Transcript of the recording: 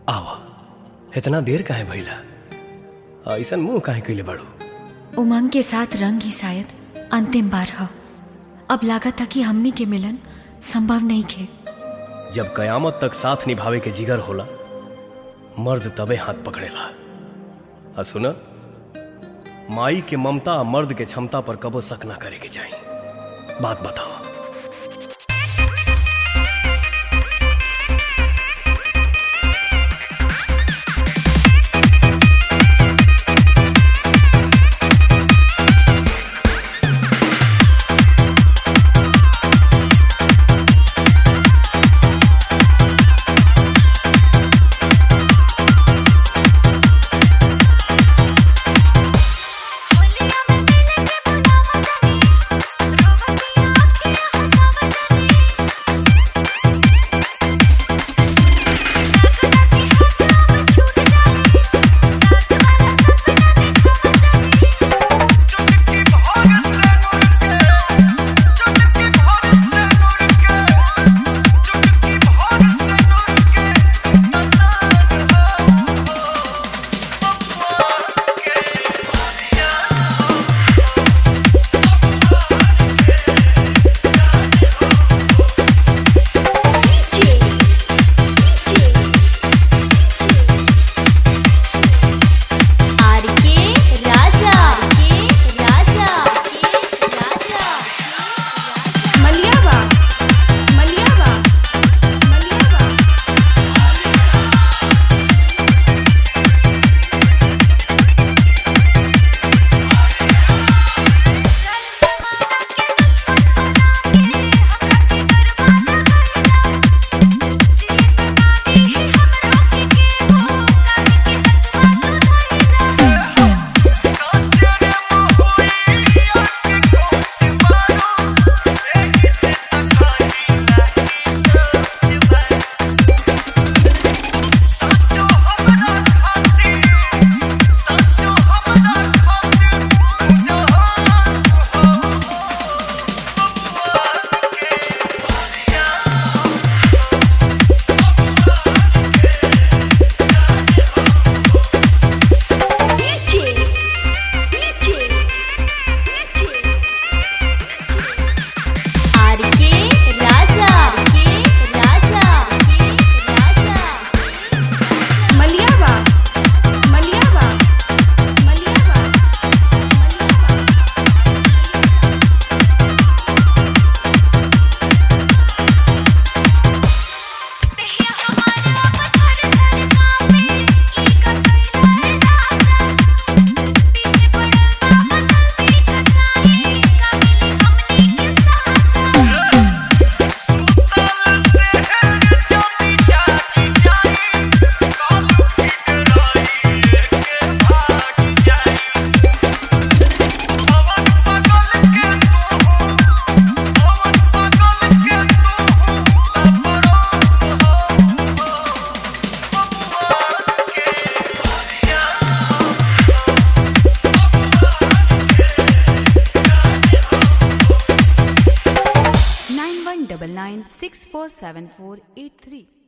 आव इतना देर काहे भइला ऐसन मुंह काहे कइले बाड़ू उमंग के साथ रंग ही शायद अंतिम बार ह अब लागत था कि हमनी के मिलन संभव नहीं खे जब कयामत तक साथ निभावे के जिगर होला मर्द तबे हाथ पकड़ेला आ सुना माई के ममता आ मर्द के क्षमता पर कबो शक ना करे के चाही बात बताओ आरके राजा के राजा के राजा मलियावा मलियावा मलियावा आरके राजा के राजा के राजा मलियावा मलियावा मलियावा nine one double nine six four seven four eight three.